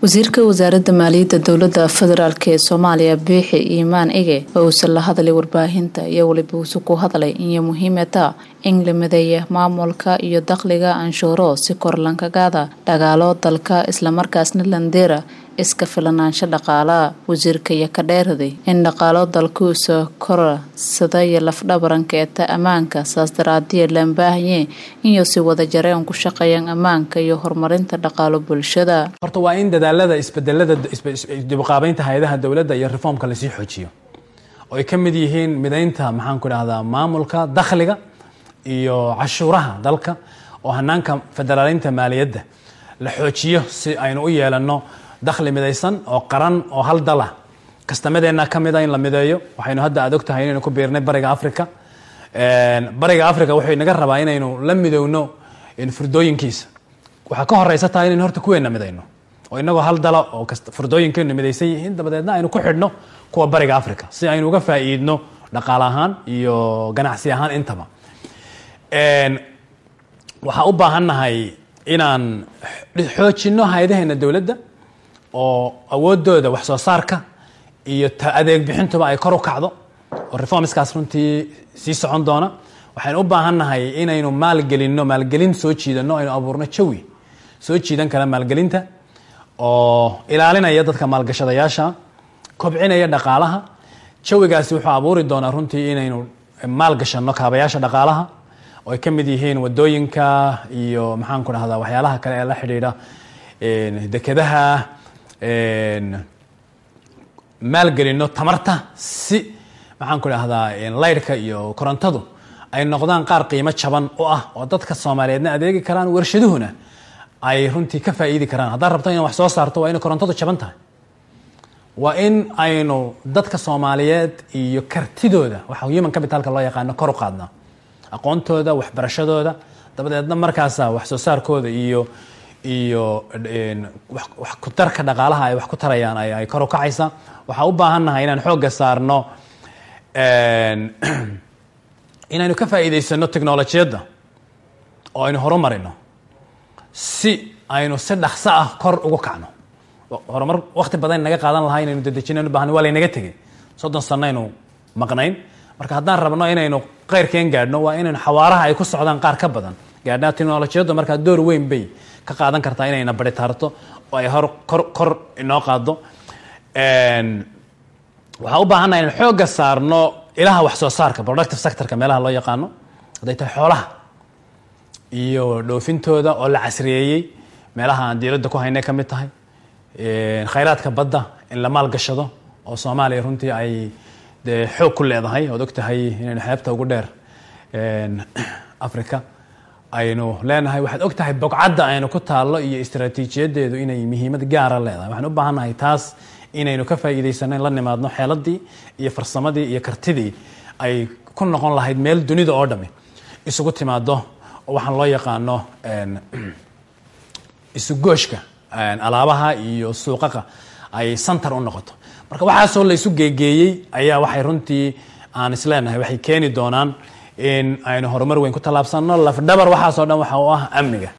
wasiirka wasaaradda maaliyadda dowladda federaalk ee soomaaliya biixi iimaan ige oo uusan la hadlay warbaahinta iyo weliba uuse ku hadlay inay muhiimata in la mideeya maamulka iyo dakhliga anshuuro si kor lankagaada dhagaalo dalka islamarkaasna landeera iska filanaansho dhaqaala wasiirka iyo ka dheeraday in dhaqaalo dalkuusa korasada iyo lafdhabaranka eeta ammaanka saas daraadiya laan baahanye inuu si wada jareen ku shaqeeyaan ammaanka iyo horumarinta dhaqaalo bulshada horta waa in dadaalada isbedelada dibqaabeynta hay-adaha dowladda iyo reformka lasii xoojiyo oo ay ka mid yihiin mideynta maxaan ku dhahdaa maamulka dakhliga iyo cashuuraha dalka oo hanaanka federaaleynta maaliyadda la xoojiyo si aynu u yeelano dakhli midaysan oo qaran oo hal dala kastamadeenna ka mida in la mideeyo waxaynu hadda aad og tahay inaynu ku biirnay bariga africa bariga africa wuxuu inaga rabaa inaynu la midowno furdooyinkiisa waxaa ka horeysa tahay inaynu horta kuweena midayno oo inagoo hal dala oo furdooyinkeenu midaysan yihiin dabadeedna aynu ku xidhno kuwa bariga africa si aynu uga faa'iidno dhaqaale ahaan iyo ganacsi ahaan intaba waxaa u baahannahay inaan xoojinno hay-adaheena dowladda oo awoodooda wax soo saarka iyo adeeg bixintuba ay kor u kacdo oo reformskaas runtii sii socon doona waxaynu u baahannahay inaynu maalgelinno maalgelin soo jiidanno aynu abuurno jawi soo jiidan kara maalgelinta oo ilaalinaya dadka maalgashadayaasha kobcinaya dhaqaalaha jawigaasi wuxuu abuuri doonaa runtii inaynu maalgashanno kaabayaasha dhaqaalaha oo ay ka mid yihiin wadooyinka iyo maxaan ku dhahdaa waxyaalaha kale ee la xidhiidha dekedaha maalgelinno tamarta si maxaan ku dhahdaa laydhka iyo korontadu ay noqdaan qaar qiimo jaban u ah oo dadka soomaaliyeedna adeegi karaan warshaduhuna ay runtii ka faa'iidi karaan haddaad rabto ina wax soo saarto waa inay korontadu jaban tahay waa in aynu dadka soomaaliyeed iyo kartidooda waxa human capitalka loo yaqaano kor u qaadnaa aqoontooda waxbarashadooda dabadeedna markaasa wax soo saarkooda iyo iyo wax ku darka dhaqaalaha ay wax ku tarayaan ay kor u kacaysa waxaa u baahannahay inaan xoogga saarno inaynu ka faa'iidaysano technolojiyadda oo aynu horumarino si aynu si dhaqso ah kor ugu kacno horumar wakti badan naga qaadan lahaa inaynu dedejinaynu bahan waa laynaga tegay soddon sano aynu maqnayn marka haddaan rabno inaynu qeyrkeen gaadhno waa inaynu xawaaraha ay ku socdaan qaar ka badan gaadhnaa technolojiyaddu markaa door weyn bay ka qaadan kartaa inayna bari taarto oo ay hor kor kor inoo qaado waxaa u baahannaha inaan xoogga saarno ilaha wax soo saarka productive sectorka meelaha loo yaqaano hadday tahay xoolaha iyo dhoofintooda oo la casriyeeyey meelaha aan diiradda ku haynay ka mid tahay khayraadka badda in la maalgashado oo soomaaliya runtii ay dee xoog ku leedahay ood og tahay inaynu xeebta ugu dheer africa aynu leenahay waxaad og tahay bogcadda aynu ku taallo iyo istraatiijiyadeedu inay muhiimad gaara leedahay waxaan u baahannahay taas inaynu ka faa'iidaysano in la nimaadno xeeladii iyo farsamadii iyo kartidii ay ku noqon lahayd meel dunida oo dhami isugu timaado oo waxaan loo yaqaano isugooshka alaabaha iyo suuqaqa ay santar u noqoto marka waxaasoo la isu geegeeyey ayaa waxay runtii aan isleenahay waxay keeni doonaan in aynu horumar weyn ku tallaabsanno lafdhabar waxaasoo dhan waxa u ah amniga